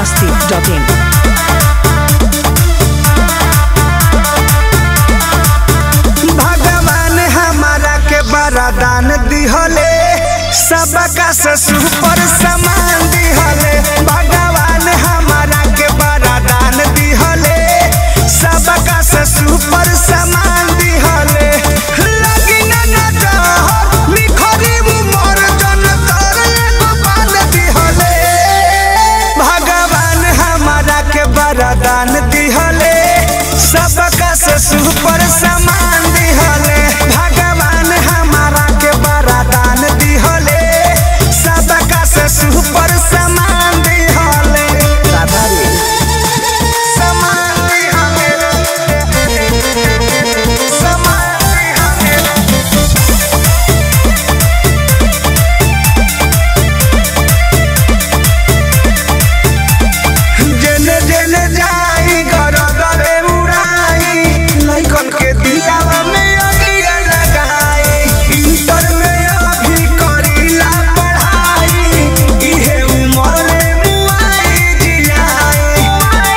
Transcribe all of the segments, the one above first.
masti.in. भगवान हमारा के बरदान दिहले सबका से सुपर समान दिहले भगवान हमारा के बरदान दिहले सबका से सुपर समान दिहले लगी ना नजर निखरी उमर जन तर एगो बाल दिहले भगवान हमारा के बरदान दिहले सबका से सुपर समान दिहले भगवान हमारा के बरदान दिहले सबका से सुपर समान दिहले समान दिहले समान दिहले जेने जेने जाई घर घरे उड़ाई लइकन के दिलावा में अगिया लगाई इंटर में अभी करीला पढ़ाई इहे उमर में मुआई जियाई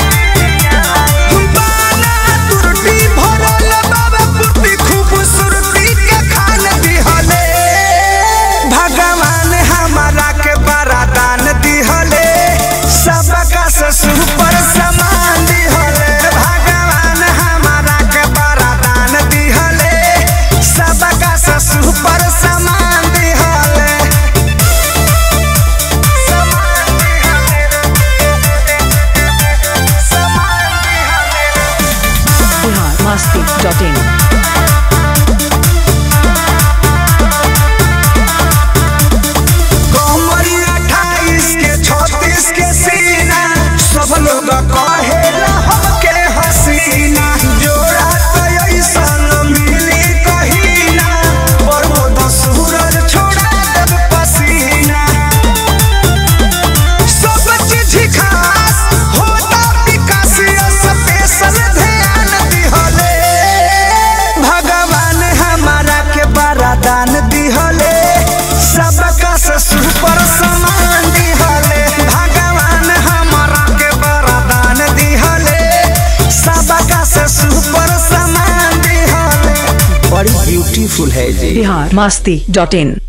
बाना तुरटी भरल बाबा पुरती खूबसूरती के खान दिहले भगवान हमारा के बरदान दिहले सबका से सुपर समान दिहले भगवान हमारा के बरदान दिहले सबका से सुपर समान दिहले समान दिहले समान दिहले Bihar masti.in. कमरी अट्ठाईस के छत्तीस के सीना सब लोग कहेला हमके हसीना जोड़ा तो ऐसन मिली कहीना प्रमोद सूरज छोड़ा देब पसीना सब चीज खास होता विकास स्पेशल ध्यान दिहले भगवान हमारा के बरदान दिहले सबका से सुपर समान दिहले भगवान हमारा के बरदान दिहले सबका से सुपर समान दिहले बड़ी ब्यूटीफुल है जी Bihar masti.in.